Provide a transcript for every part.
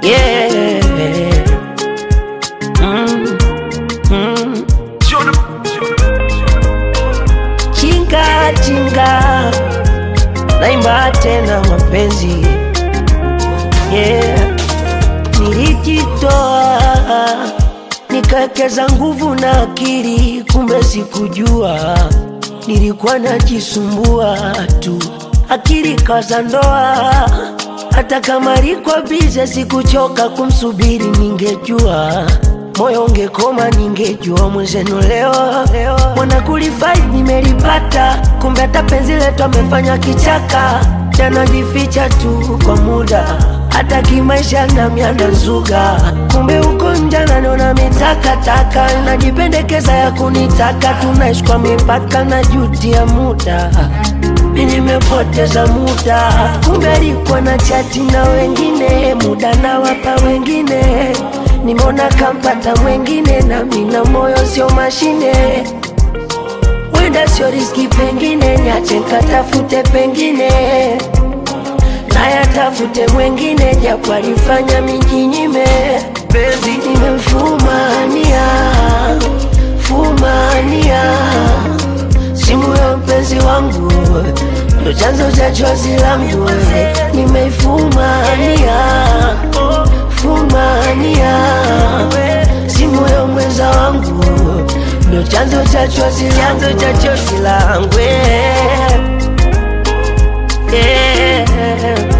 yeah. Mm, mm. Chinga chinga, naimba tena mapenzi yeah. Nilijitoa nikawekeza nguvu na akili, kumbe sikujua nilikuwa najisumbua tu, akili kaza ndoa. Hata kama liko bize, sikuchoka kumsubiri, ningejua moyo ungekoma, ningejua mwenzenu leo mwana kulifai nimelipata, kumbe hata penzi letu amefanya kichaka, tanajificha tu kwa muda hata kimaisha na mianda nzuga, kumbe uko nje nanona mitakataka, najipendekeza ya kunitaka, tunaishi kwa mipaka na juti ya muda mi nimepoteza muda, kumbe alikuwa na chati na wengine, muda na wapa wengine, nimeona kampata mwengine, na mina moyo sio mashine, wenda sio riski, pengine niache nkatafute pengine nayatafute mwengine, japo alifanya mijinyime, penzi nimemfumania fumania simu ya mpenzi wangu ndo chanzo cha chozi langu, nimeifumania fumania simu ya mwenza wangu ndo chanzo cha chozi chanzo cha chozi langu yeah.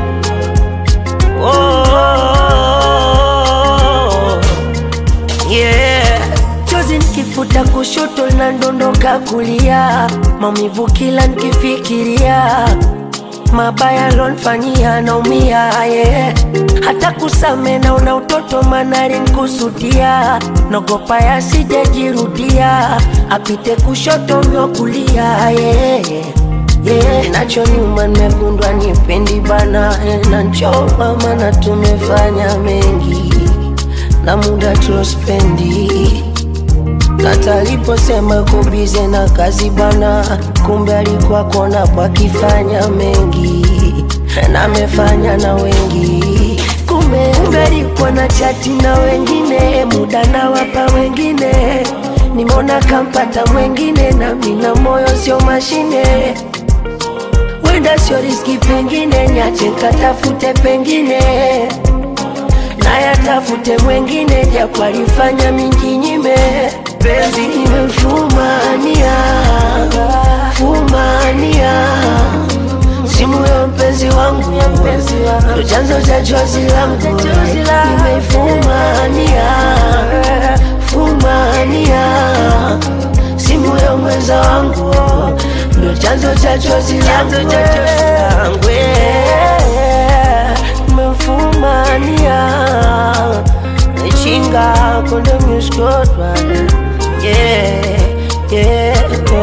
Oh, yeah. Chozi nikifuta kushoto linadondoka kulia, maumivu kila nikifikiria, mabaya lonfanyia naumia, yeah. Hata kusame naona utoto manari nkusudia, nogopa yasijajirudia, apite kushoto myo kulia, yeah. Yeah, nacho nyuma nimegundwa nipendi bana eh, na nchoma mana tumefanya mengi na muda tulospendi hata aliposema uko bize na kazi bana, kumbe alikuwa kona pakifanya mengi na amefanya na wengi, kumbe kumbe alikuwa na chati na wengine, muda na wapa wengine, nimeona kampata mwengine, na mina moyo sio mashine wenda sio riski, pengine niache nkatafute pengine nayatafute mwengine, japo alifanya minginyime, penzi nimemfumania fumania simu ya mpenzi wangu ndo chanzo cha chozi langu, nimeifumania fumania simu ya mwenza wangu ndo chanzo cha chozi langu nimemfumania chinga konde muskotwa yeah, yeah.